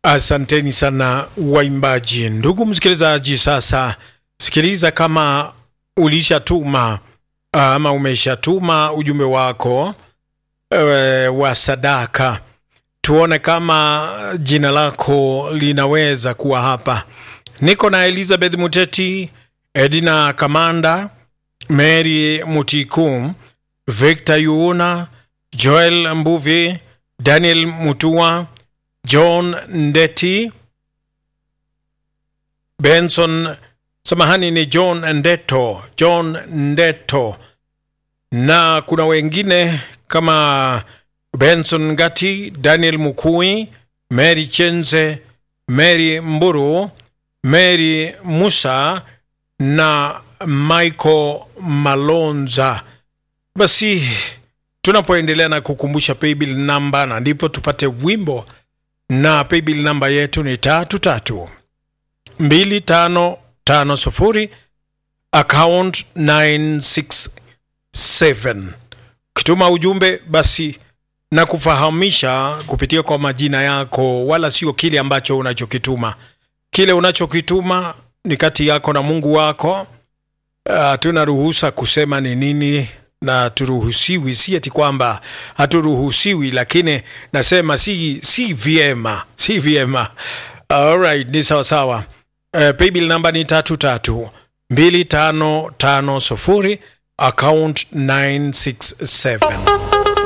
Asanteni sana waimbaji. Ndugu msikilizaji, sasa sikiliza, kama ulishatuma ama umeshatuma ujumbe wako e, wa sadaka, tuone kama jina lako linaweza kuwa hapa. Niko na Elizabeth Muteti, Edina Kamanda, Mary Mutiku, Victor Yuuna, Joel Mbuvi, Daniel Mutua, John Ndeti, Benson, samahani, ni John Ndeto, John Ndeto, na kuna wengine kama Benson Ngati, Daniel Mukui, Mary Chenze, Mary Mburu, Mary Musa na Michael Malonza. Basi tunapoendelea na kukumbusha paybill namba, na ndipo tupate wimbo na paybill namba yetu ni tatu tatu mbili tano tano sufuri account 967. Ukituma ujumbe basi na kufahamisha kupitia kwa majina yako, wala sio kile ambacho unachokituma. Kile unachokituma ni kati yako na Mungu wako. Hatuna uh, ruhusa kusema ni nini na turuhusiwi, si eti kwamba haturuhusiwi, lakini nasema si si vyema, si vyema. Alright, ni sawa sawa. Uh, paybill namba ni tatu tatu mbili tano tano sufuri account 967.